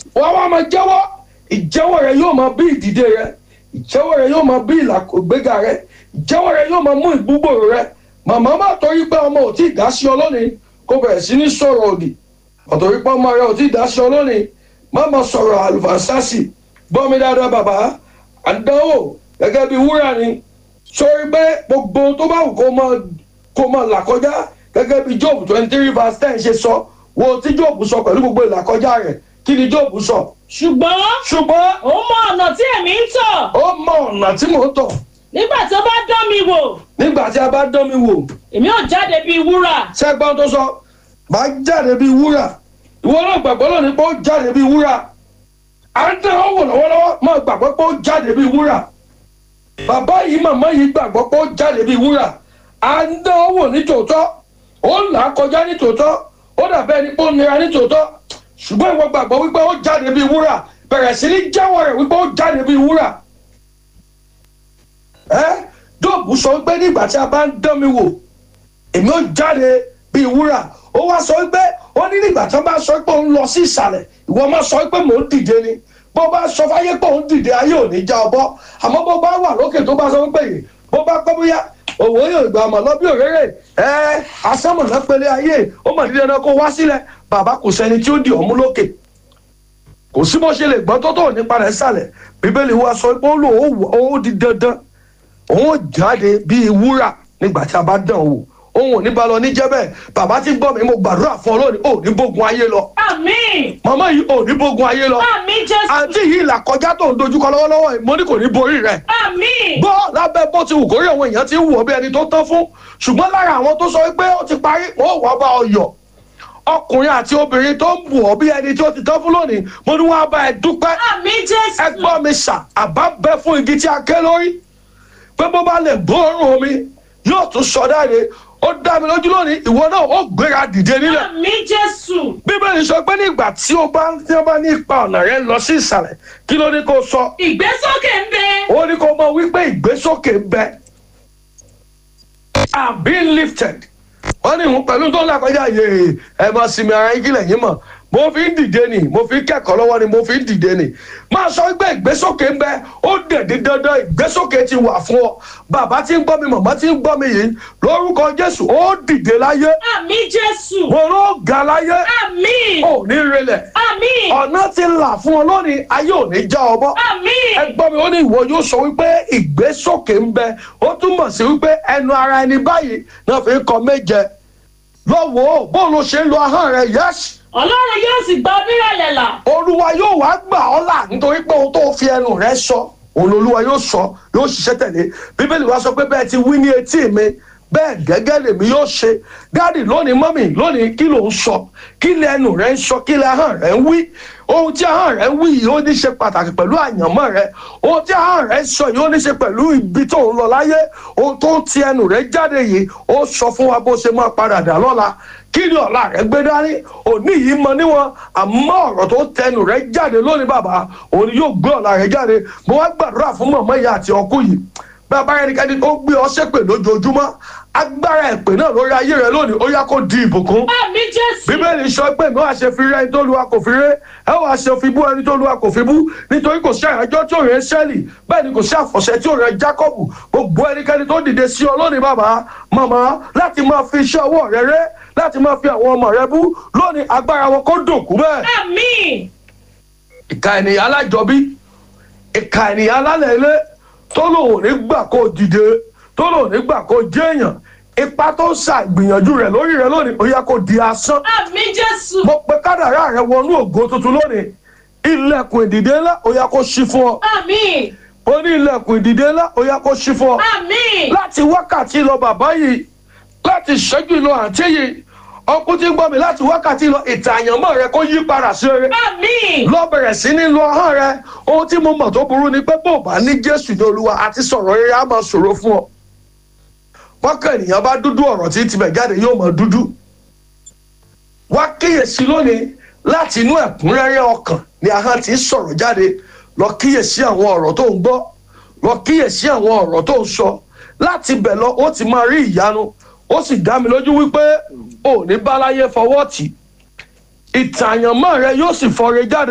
wọ́n wá máa jẹ́wọ́ ìjẹ́wọ́ rẹ yóò máa bí ìdìde rẹ ìjẹ́wọ́ rẹ yóò máa bí ìlàgbéga rẹ ìjẹ́wọ́ rẹ yóò máa mú ìgbúgbòrò rẹ màmá má torí pé ọmọ ò tí ì dá sí ọ lónìí kó bẹ̀rẹ̀ sí ní sọ̀rọ̀ òdì ọ̀tọ̀rí pé ọmọ rẹ ò tí ì dá sí ọ lónìí má máa sọ̀rọ̀ àlùfàǹsásì gbọ́ mi dáadáa bàbá àdánwò gẹ́gẹ́ bí wúrà ni sórí pé gbogbo tó bá wù kó máa kó máa là kọjá gẹ́gẹ́ bí job twenty three verse ten ṣe sọ wo tí job sọ pẹ̀lú gbogbo ìlàkọjá rẹ̀ kí ni job sọ. ṣùgbọ́n ṣùgbọ́n ó mọ ọ̀nà tí èmi ń tọ̀ ó mọ ọ̀nà tí mò ń tọ̀ nígbà tó bá dán mi wò nígbà tí a bá dán mi wò èmi ò jáde bíi wúrà sẹ́gbọ́n tó sọ máa jáde bíi wúrà ìwọ náà gbàgbọ́ lónìí pé ó jáde bíi wúrà à ń tẹ̀ ọ́ wò lọ́wọ́lọ́wọ́ máa gbàgbọ́ pé ó jáde bíi wúrà bàbá yìí màmá yìí gbàgbọ́ pé ó jáde bíi wúrà à ń tẹ̀ ọ́ wò ní tòótọ́ ó ń là á kọjá ní tòótọ́ ó dàbẹ́ ẹni pé ó nira ní tòótọ́ ṣùgbọ́n ìwọ gbàgbọ́ wípé ó jáde bíi wúrà bẹ̀rẹ̀ sí ní jẹ́wọ́ rẹ̀ wípé ó jáde bíi wúrà ẹ́ dóòbù sọ wípé nígbà tí a bá ń dán mi wò èmi ó jáde bíi wúrà ó wá sọ wípé ó ní nígbà tí wọn bá sọ pé òun lọ sí ìsàlẹ̀ ìwọ máa sọ pé mò ń dìde ni bó bá sọ fáyé pé òun dìde ayé ò ní já ọ bọ́ àmọ́ bó bá wà lókè tó bá sọ wípé yìí bó bá pẹ́ bóyá òwò yóò gbà mọ̀ lọ bí òréré ẹ asẹ́mọ̀nà pélé ayé ó mọ̀ dídẹ́ náà kó wá sílẹ̀ bàbá kò sẹ́ni tí ó di ọ̀mú lókè kò sí bó ṣe lè gbọ́ tó tó nípa rẹ̀ sàlẹ̀ bíbélì wa sọ pé ó lò ó di dandan òun ò jáde bíi wúrà nígbà tí a bá dán wò òun ò ní ba lọ ní jẹ́ bẹ́ẹ̀ bàbá tí gbọ́ mi mo gbàdúrà fún ọ lónìí ò ní bógun ayé lọ àmín màmá yìí ò ní bógun ayé lọ àmín jésù àǹtí yìí là kọjá tó ń dojúkọ lọ́wọ́lọ́wọ́ yìí mo ní kò ní borí rẹ̀ àmín gbọ́ lábẹ́ bó ti wù kórí àwọn èèyàn ti ń wù ọ́ bí ẹni tó tán fún ṣùgbọ́n lára àwọn tó sọ pé ó ti parí wọ́n wà bá ọ yọ̀ ọkùnrin àti obìnrin tó ń bù ọ́ bí ẹni tó ti tán fún lónìí mo ní wọ́n á bá ẹ dúpẹ́ àmín jésù ẹ gbọ́ mi ṣà àbá bẹ́ fún igi tí a ké lórí pé bó bá lè gbóòórùn omi yóò tún sọ dáre ó dá mi lójú lónìí ìwọ náà ó gbéra dìde nílẹ̀ àmín jésù bíbélì sọ pé nígbà tí ó bá tí ó bá ní ipa ọ̀nà rẹ lọ sí ìsàlẹ̀ kí ló ní kó sọ ìgbésókè ń bẹ ó ní kó mọ wípé ìgbésókè ń bẹ i'm being lifted wọ́n ní ìhun pẹ̀lú tó ń làkọjá yèè ẹ máa sinmi ara yín kílẹ̀ yín mọ̀ mo fi ń dìde nì mo fi ń kẹ́kọ̀ọ́ lọ́wọ́ ni mo fi ń dìde nì máa sọ pé ìgbésókè ń bẹ ó dẹ̀dí dandan ìgbésókè ti wà fún ọ bàbá tí ń gbọ́ mi màmá tí ń gbọ́ mi yìí lórúkọ jésù ó dìde láyé àmín jésù mo ló ga láyé àmín ò ní relẹ̀ àmín ọ̀nà ti là fún ọ lónìí ayé ò ní já ọ bọ́ àmín ẹgbọ́n mi ó ní ìwọ yóò sọ wípé ìgbésókè ń bẹ ó túmọ̀ sí wípé ẹnu ara ẹni báyìí náà fi ń kọ méje lọ́wọ́ bó ló ṣe ń lo ahọ́n rẹ yẹ́sì ọlọ́run yóò sì gba onírẹ̀lẹ̀ là olúwa yóò wá gbà ọ́ là nítorí pé ohun tó fi ẹnu rẹ sọ òun olúwa yóò sọ yóò ṣiṣẹ́ tẹ̀lé bíbélì wa sọ pé bẹ́ẹ̀ ti wí ní etí mi bẹ́ẹ̀ gẹ́gẹ́ lèmi yóò ṣe dáàdì lónìí mọ́mì lónìí kí ló ń sọ kí lẹ ẹnu rẹ ń sọ kí lẹ ahọ́n rẹ ń wí ohun tí ahọ́n rẹ ń wí yìí ó ní ṣe pàtàkì pẹ̀lú àyànmọ́ rẹ ohun tí ahọ́n rẹ ń sọ yìí ó ní ṣe pẹ̀lú ibi tó ń lọ láyé ohun tó ń ti ẹnu rẹ jáde yìí ó sọ fún wa bó ṣe máa padà dà lọ́la kí ni ọ̀la rẹ gbé dání òní yìí mọ níwọ̀n àmọ́ ọ̀rọ̀ tó tẹnu rẹ jáde lónìí bàbá òní yóò gbé ọ̀la rẹ jáde mo wá gbàdúrà fún mọ̀mọ́ ìyá àti ọkú yìí bàbá ẹnikẹ́ni tó gbé ọ ṣépè lójoojúmọ́ agbára ẹ̀pè náà lórí ayé rẹ lónìí ó yá kó di ìbùkún àmín jésù bíbélì sọ pé mi wàá ṣe fi rẹ ẹni tó lu wa kò fi ré ẹ wàá ṣe fi bú ẹni tó lu wa kò fi bú nítorí kò sí àyájọ́ tí ò rẹ sẹ́ẹ̀lì bẹ́ẹ̀ ni kò sí àfọ̀ṣẹ tí ò rẹ jákọ́bù gbogbo ẹnikẹ́ni tó dìde sí ọ lónìí bàbá màmá láti máa fi iṣẹ́ ọwọ́ rẹ ré láti máa fi àwọn ọmọ rẹ bú lónìí agbára wọn kó dòkú bẹ́ẹ̀ àmín ìka ènìyàn alájọbí ìka ènìyàn alálẹ̀ ilé tó lòun ò ní gbà kó dìde tó lòun ò ní gbà kó jẹ́yàn ipa tó ń ṣàgbìyànjú rẹ lórí rẹ lónìí ó yá kó di asán àmín jésù mo pe kádàrá rẹ wọnú ògo tuntun lónìí ilẹ̀kùn ìdìde ńlá ó yá kó ṣí fún ọ àmín ó ní ilẹ̀kùn ìdìde ńlá ó yá kó ṣí fún ọ àmín láti wákàtí lọ bàbá yìí láti ṣẹ́jú lọ àǹtí yìí ọkùnrin tí ń gbọ́ mi láti wákàtí lọ ìtàyànmọ́ rẹ kó yí padà sí rere àmín lọ bẹ̀rẹ̀ sí ní lo ahọ́n rẹ ohun tí mo mọ̀ tó burú ni pé bó bá ní jésù ní olúwa àti sọ̀rọ̀ rere á máa ṣòro fún ọ wákàn ènìyàn bá dúdú ọ̀rọ̀ tí tibẹ̀ jáde yóò máa dúdú wá kíyèsí lónìí láti inú ẹ̀kúnrẹ́rẹ́ ọkàn ni ahọ́n ti ń sọ̀rọ̀ jáde lọ kíyèsí àwọn ọ̀rọ̀ tó ń gbọ́ lọ kíyèsí àwọn ọ̀rọ̀ tó ń sọ láti bẹ̀ lọ ó ti máa rí ìyanu ó sì dá mi lójú wípé ò ní báláyé fọwọ́ tì ìtàyànmọ́ rẹ yóò sì fọre jáde